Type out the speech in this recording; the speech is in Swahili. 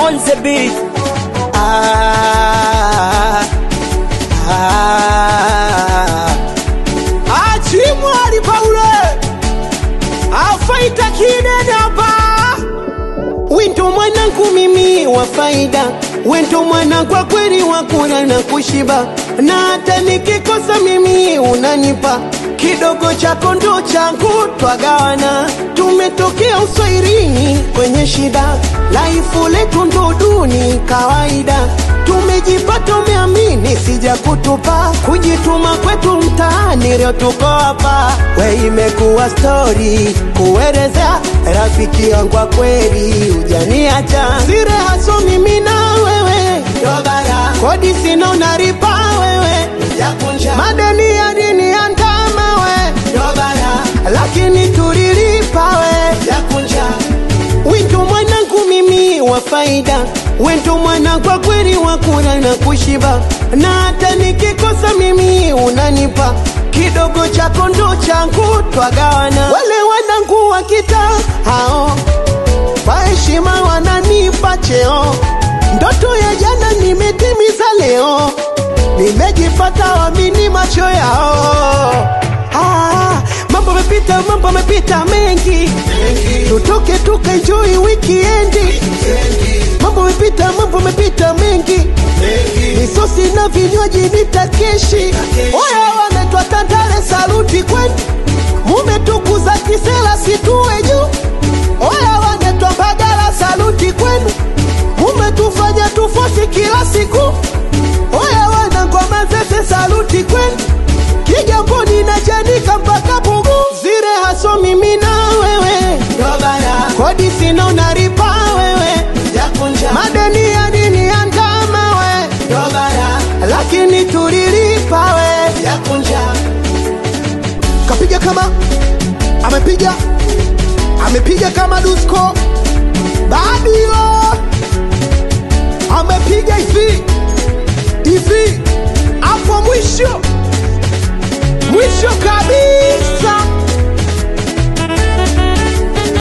on the beat. Ah, ah. Achimwali Paule afaita kinene hapa Wento mwanangu mimi wa faida, wento mwana kwa kweli wa kula na kushiba, na hata nikikosa mimi unanipa kidogo chako ndo changu, twagawana. Tumetokea uswairini kwenye shida, laifu letu ndo duni kawaida. Tumejipata umeamini, sija kutupa kujituma kwetu mtaani, leo tuko hapa. We imekuwa stori kuelezea rafiki yangu wa kweli, ujaniacha sire haso mimi na wewe Dobara. kodi sina unaripa wewe Jakunja. madeni ya dini ya ndama we Dobara. lakini tulilipa we Jakunja. Wento mwanangu mimi wa faida, wento mwana kwa kweli wa kula na kushiba, na hata nikikosa mimi unanipa kidogo chako ndo changu, twagawana. Wale wanangu wa kitaa hao kwa heshima wananipa cheo, ndoto ya jana nimetimiza leo, nimejipata wamini macho yao. Ah, mambo mepita, mambo mepita mengi, tutoke tukaenjoy wikiendi. Mambo mepita, mambo mepita mengi, misosi na vinywaji nitakeshi. Oya, wanaitwa Tandale, saluti kwenu, mumetukuza kisela situwe juu. Oya, wanaitwa Mbagala, saluti kwenu, mumetufanya tufosi kila siku. Oya, wanangoma zese, saluti kwenu Kigamboni na Chanika mpaka Pugu, zire haso mimi na wewe Dobara. kodi sina unaripa wewe Jakunja. madeni ya dini ya ndama we Dobara. lakini tulilipa we Jakunja. kapiga kama amepiga amepiga kama Dusko Badio amepiga hivi